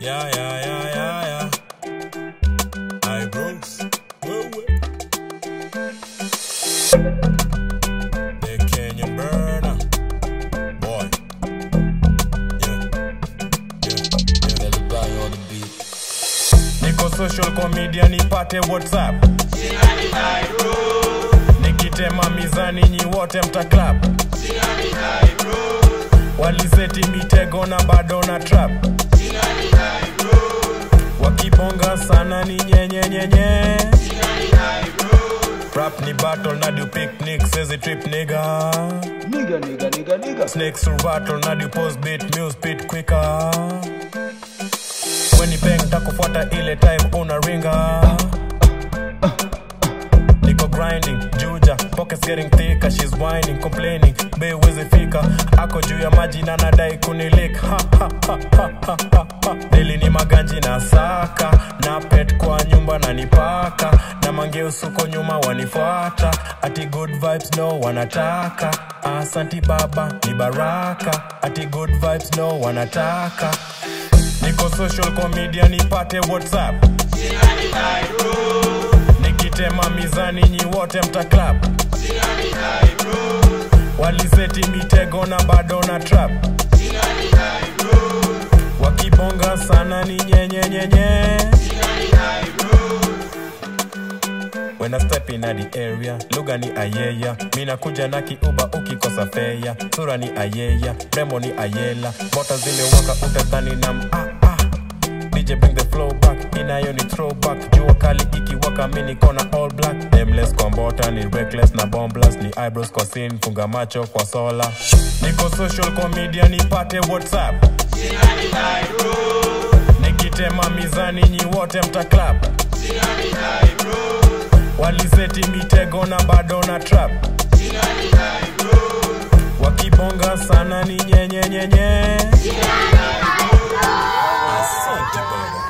Yeah, yeah, yeah, yeah, yeah. Hi, bros. Wewe. The Kenyan burner. Boy. Yeah. Yeah. Yeah. Niko social comedian nipate whatsapp nikitema mizani nyi wote mta clap waliseti mitego na bado na trap wakibonga sana ni nyenyenyenye rap ni battle na du picnic sezi trip nigga Nigga, nigga, nigga, nigga. snakes through battle na du post beat muse beat quicker weni bang takufuata ile time una ringa niko grinding juja pockets getting thicker she's whining complaining be wezi fika ako juu ya maji na nadai kunilik ha, ha, ha, ha, ha, ha, ha. dili ni maganji na saka na pet kwa nyumba na nipaka na mangeusuko nyuma wanifuata ati good vibes no wanataka asanti baba ni baraka ati good vibes no wanataka niko social comedian nipate whatsapp nikitema mizani nyi wote mta clap waliseti mitego na bado na trap wakibonga sana ni nyenyenyenye When I step in at the area, lugha ni ayeya mina kuja na kiuba ukikosa feya sura ni ayeya mrembo ni ayela bota zimewaka utadhani na m- ah, ah. DJ bring the flow back inayo ni throwback jua kali ikiwaka mini kona all black nameless kwa mbota ni reckless na bomblas ni eyebrows kwa sin funga macho kwa sola niko social comedian nipate whatsapp nikitema mizani nyi wote mta clap waliseti mitego na bado na trap wakibonga sana ni nyenyenyenye asante baba